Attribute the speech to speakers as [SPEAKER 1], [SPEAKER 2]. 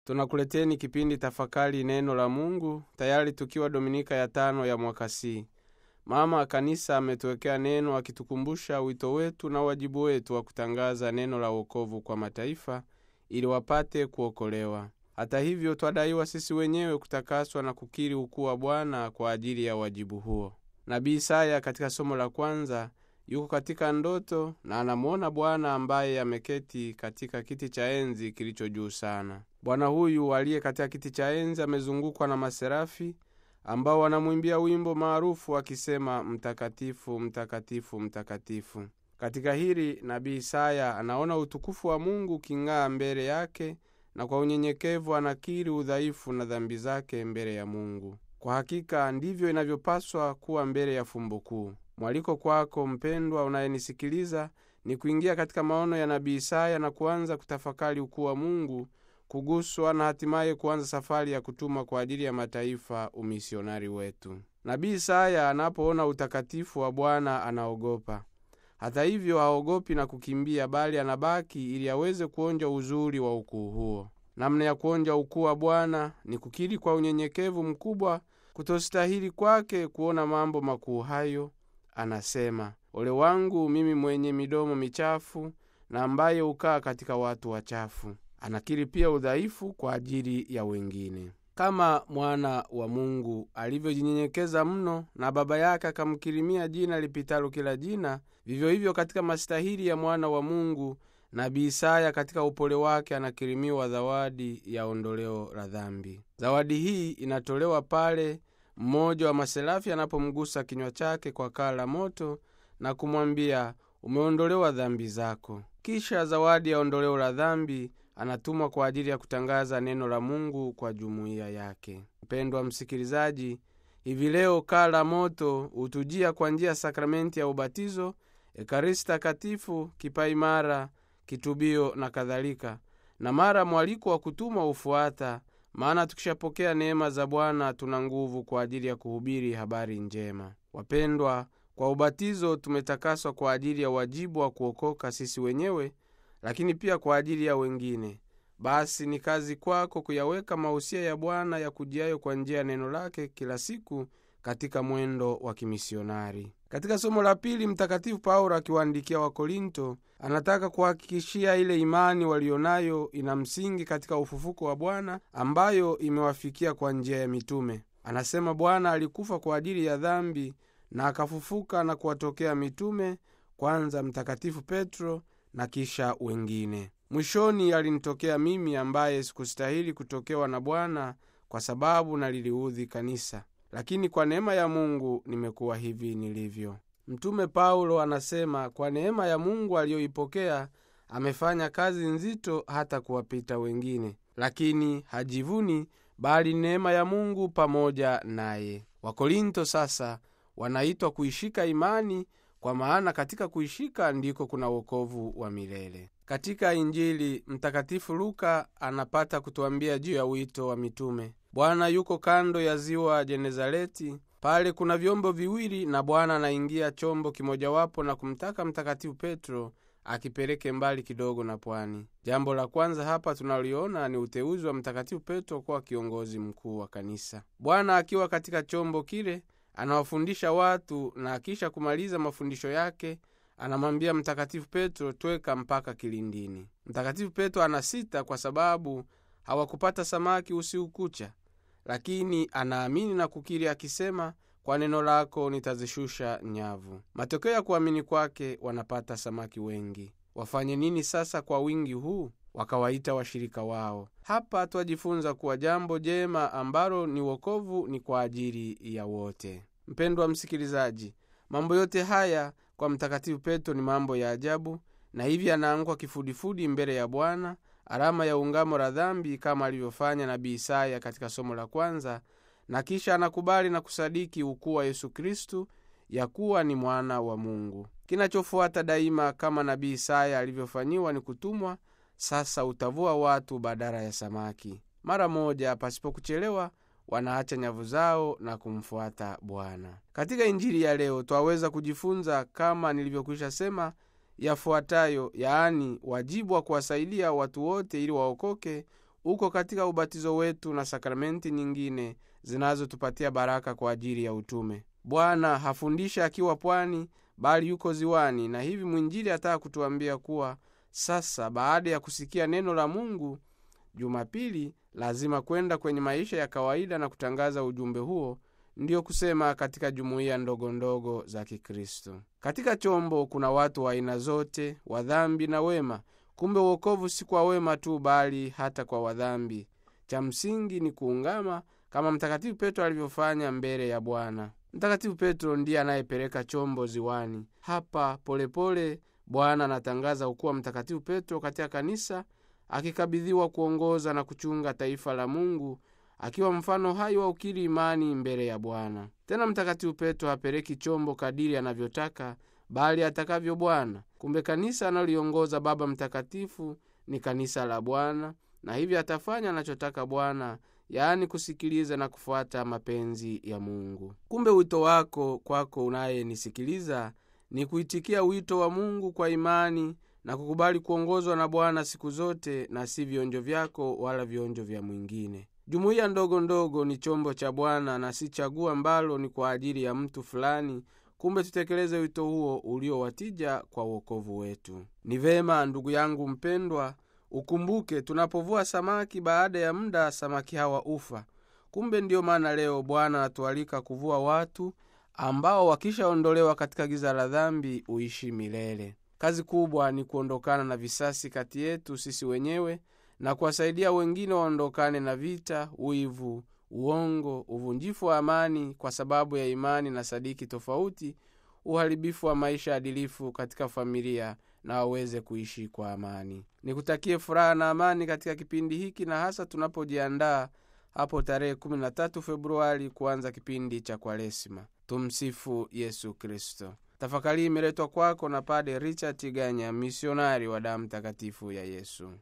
[SPEAKER 1] tunakuleteni kipindi tafakari neno la mungu tayari tukiwa dominika ya tano ya mwaka c mama kanisa ametuwekea neno akitukumbusha wito wetu na wajibu wetu wa kutangaza neno la wokovu kwa mataifa ili wapate kuokolewa hata hivyo twadaiwa sisi wenyewe kutakaswa na kukiri ukuu wa bwana kwa ajili ya wajibu huo nabii isaya katika somo la kwanza yuko katika ndoto na anamwona bwana ambaye ameketi katika kiti cha enzi kilicho juu sana bwana huyu aliye katika kiti cha enzi amezungukwa na maserafi ambao wanamwimbia wimbo maarufu akisema mtakatifu mtakatifu mtakatifu katika hili nabii isaya anaona utukufu wa mungu uking'aa mbele yake na kwa unyenyekevu anakiri udhaifu na dhambi zake mbele ya mungu kwa hakika ndivyo inavyopaswa kuwa mbele ya fumbo kuu mwaliko kwako mpendwa unayenisikiliza ni kuingia katika maono ya nabii isaya na kuanza kutafakari ukuu wa mungu kuguswa na hatimaye kuanza safari ya kutuma kwa ajili ya mataifa umisionari wetu nabii isaya anapoona utakatifu wa bwana anaogopa hata hivyo haogopi na kukimbia bali anabaki ili aweze kuonja uzuri wa ukuu huo namna ya kuonja ukuu wa bwana ni kukiri kwa unyenyekevu mkubwa kutostahili kwake kuona mambo makuu hayo anasema ole wangu mimi mwenye midomo michafu na ambaye hukaa katika watu wachafu anakiri pia udhaifu kwa ajili ya wengine kama mwana wa mungu alivyojinyenyekeza mno na baba yake akamkirimia jina lipitalo kila jina vivyo hivyo katika mastahili ya mwana wa mungu nabii isaya katika upole wake anakirimiwa zawadi ya ondoleo la dhambi zawadi hii inatolewa pale mmoja wa maserafi anapomgusa kinywa chake kwa kaa la moto na kumwambia umeondolewa dhambi zako kisha zawadi ya ondoleo la dhambi anatumwa kwa ajili ya kutangaza neno la mungu kwa jumuiya yake mpendwa msikilizaji hivi leo kaa la moto hutujia kwa njia ya sakramenti ya ubatizo ekaristi takatifu kipaimara kitubio na kadhalika na mara mwaliko wa kutumwa hufuata maana tukishapokea neema za bwana tuna nguvu kwa ajili ya kuhubiri habari njema wapendwa kwa ubatizo tumetakaswa kwa ajili ya wajibu wa kuokoka sisi wenyewe lakini pia kwa ajili ya wengine basi ni kazi kwako kuyaweka mausia ya bwana ya kujiayo kwa njia ya neno lake kila siku katika mwendo wa kimisionari katika somo la pili mtakatifu paulo akiwaandikia wakorinto anataka kuhakikishia ile imani walionayo ina msingi katika ufufuko wa bwana ambayo imewafikia kwa njia ya mitume anasema bwana alikufa kwa ajili ya dhambi na akafufuka na kuwatokea mitume kwanza mtakatifu petro na kisha wengine mwishoni alinitokea mimi ambaye sikustahili kutokewa na bwana kwa sababu naliliudhi kanisa lakini kwa neema ya mungu nimekuwa hivi nilivyo mtume paulo anasema kwa neema ya mungu aliyoipokea amefanya kazi nzito hata kuwapita wengine lakini hajivuni bali neema ya mungu pamoja naye wakorinto sasa wanaitwa kuishika imani kwa maana katika kuishika ndiko kuna wokovu wa milele katika injili mtakatifu luka anapata kutuambia juu ya wito wa mitume bwana yuko kando ya ziwa jenezareti pale kuna vyombo viwili na bwana anaingia chombo kimojawapo na kumtaka mtakatifu petro akipeleke mbali kidogo na pwani jambo la kwanza hapa tunaliona ni uteuzi wa mtakatifu petro kuwa kiongozi mkuu wa kanisa bwana akiwa katika chombo kile anawafundisha watu na akisha kumaliza mafundisho yake anamwambia mtakatifu petro tweka mpaka kilindini mtakatifu petro anasita kwa sababu hawakupata samaki usiku kucha lakini anaamini na kukiri akisema kwa neno lako nitazishusha nyavu matokeo ya kuamini kwake wanapata samaki wengi wafanye nini sasa kwa wingi huu wakawaita washirika wao hapa twajifunza kuwa jambo jema ambalo ni wokovu ni kwa ajili ya wote mpendwa msikilizaji mambo yote haya kwa mtakatifu petro ni mambo ya ajabu na hivi anaanguka kifudifudi mbele ya bwana alama ya ungamo la dhambi kama alivyofanya nabii isaya katika somo la kwanza na kisha anakubali na kusadiki ukuu wa yesu kristu ya kuwa ni mwana wa mungu kinachofuata daima kama nabii isaya alivyofanyiwa ni kutumwa sasa utavua watu badala ya samaki mara moja pasipokuchelewa wanaacha nyavu zao na kumfuata bwana katika injili ya leo twaweza kujifunza kama nilivyokwisha sema yafuatayo yaani wajibu wa kuwasaidia watu wote ili waokoke uko katika ubatizo wetu na sakramenti nyingine zinazotupatia baraka kwa ajili ya utume. Bwana hafundisha akiwa pwani, bali yuko ziwani, na hivi mwinjili ataka kutuambia kuwa sasa, baada ya kusikia neno la Mungu Jumapili, lazima kwenda kwenye maisha ya kawaida na kutangaza ujumbe huo, ndiyo kusema katika jumuiya ndogo ndogo za Kikristo. Katika chombo kuna watu wa aina zote, wadhambi na wema. Kumbe uokovu si kwa wema tu, bali hata kwa wadhambi. Cha msingi ni kuungama kama Mtakatifu Petro alivyofanya mbele ya Bwana. Mtakatifu Petro ndiye anayepeleka chombo ziwani. Hapa polepole Bwana anatangaza ukuwa Mtakatifu Petro katika kanisa, akikabidhiwa kuongoza na kuchunga taifa la Mungu, akiwa mfano hai wa ukiri imani mbele ya Bwana. Tena Mtakatifu Petro hapeleki chombo kadiri anavyotaka, bali atakavyo Bwana. Kumbe kanisa analiongoza Baba Mtakatifu ni kanisa la Bwana, na hivyo atafanya anachotaka Bwana, yaani kusikiliza na kufuata mapenzi ya Mungu. Kumbe wito wako kwako unayenisikiliza ni kuitikia wito wa Mungu kwa imani na kukubali kuongozwa na Bwana siku zote, na si vionjo vyako wala vionjo vya mwingine. Jumuiya ndogo ndogo ni chombo cha Bwana na si chaguo ambalo ni kwa ajili ya mtu fulani. Kumbe tutekeleze wito huo uliowatija kwa uokovu wetu. Ni vema ndugu yangu mpendwa, ukumbuke tunapovua samaki, baada ya muda samaki hawa ufa. Kumbe ndiyo maana leo Bwana anatualika kuvua watu ambao wakishaondolewa katika giza la dhambi uishi milele. Kazi kubwa ni kuondokana na visasi kati yetu sisi wenyewe na kuwasaidia wengine waondokane na vita, wivu, uongo, uvunjifu wa amani kwa sababu ya imani na sadiki tofauti, uharibifu wa maisha adilifu katika familia na waweze kuishi kwa amani. Nikutakie furaha na amani katika kipindi hiki, na hasa tunapojiandaa hapo tarehe 13 Februari kuanza kipindi cha Kwaresima. Tumsifu Yesu Kristo. Tafakari imeletwa kwako na Pade Richard Tiganya, misionari wa damu takatifu ya Yesu.